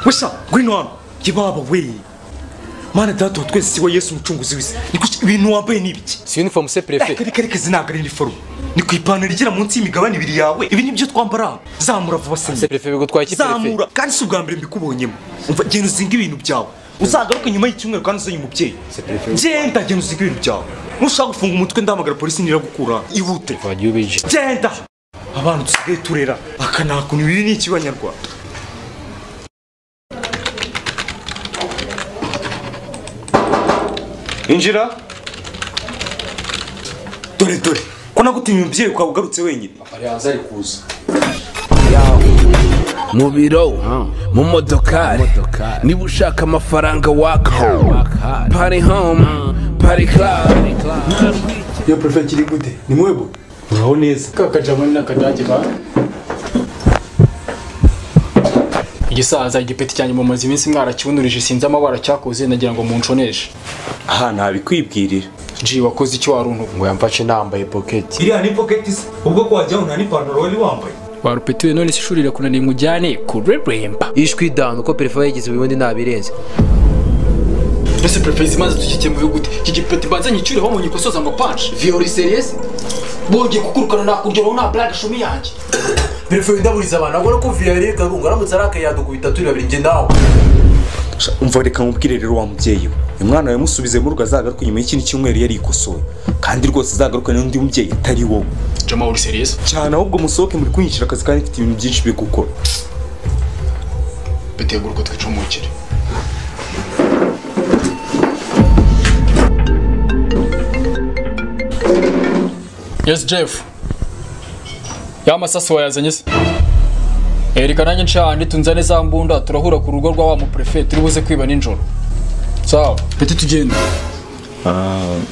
ngwino hano jya iwabo we mana data wa twese si we yesu umucunguzi w'isi ni kuki ibintu wambaye ni ibiki si uniforme se reka perefe reka reka izi ntabwo ari iniforume ni ku ipantaro igera munsi y'imigabane ibiri yawe ibi ni byo twambara zamura vuba se se perefe bigutwaye iki perefe zamura kandi si ubwa mbere mbikubonyemo umva genda uzinga ibintu byawe uzagaruke nyuma y'icyumweru kandi uzanye umubyeyi genda genda uzinga ibintu byawe nushaka gufunga umutwe ndahamagara polisi niragukura ihute wagiye ubije genda abana dusigaye turera akanakuntu ibi ni iki banyarwanda injira dore dore ko nagutumye umubyeyi ukaba ugarutse wenyine mu biro mu modokari niba ushaka amafaranga waka pari home pari club iyo perefe kiri gute ni mwebwe uraho neza kakajamo n'akadage ba igisaza igipeti cyanjye mumaze iminsi mwarakibunurishe sinzi amabara cyakoze nagira ngo munconeshe aha ntabikwibwirira ji wakoze icyo wari untu ngo yamfashe nambaye poketi iriya ni pocket se ubwo ko wajyaho nta n'ipantaro wari wambaye warupetiwe none se ishuri rirakunaniye ngo ujyane kureremba ishwi dawuni uko perefe yayigize ubundi ntabirenze mbese perefe zimaze tukigiye mu bihugu iki gipeti mbanze nyicuriho mu nyikosoza ngo panshi viyori seriyesi bongeye kukurukana nakuryoraho nta blague shumi yanjye perefe windaburiza abantu abona ko viyori garunga aramutse arakayadukubita turi babiri njye nawe umva reka mubwire rero wa mubyeyi we uyu mwana yamusubize mu rugo azagaruka nyuma y'ikindi cyumweru yari ikosoye kandi rwose azagaruka n'undi mubyeyi atari wowe jama uri seriyeuse cyane ahubwo musohoke muri kwinyicira akazi kandi mfite ibintu byinshi byo gukora bitegura uko twicumukire yesi jefu ya masasu wayazanye se erika nanjye nshahandi tunzane za mbunda turahura ku rugo rwa wa muprefe turi buze kwiba nijoro sawa peti tugenda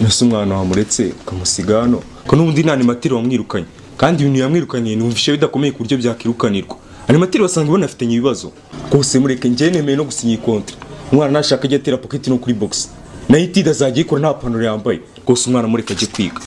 ese umwana wamuretse ukamusiga hano ko n'ubundi nta nimatiri wamwirukanye kandi ibintu yamwirukanye numvishe bidakomeye ku buryo byakirukanirwa animatiri basanga banafitanye ibibazo rwose mureke njyewe nemeye no gusinya iyi kontra umwana nashaka ajya atera paketi no kuri bogisi nayo itida azajya ayikora nta pantaro yambaye rwose umwana mureke ajye kwiga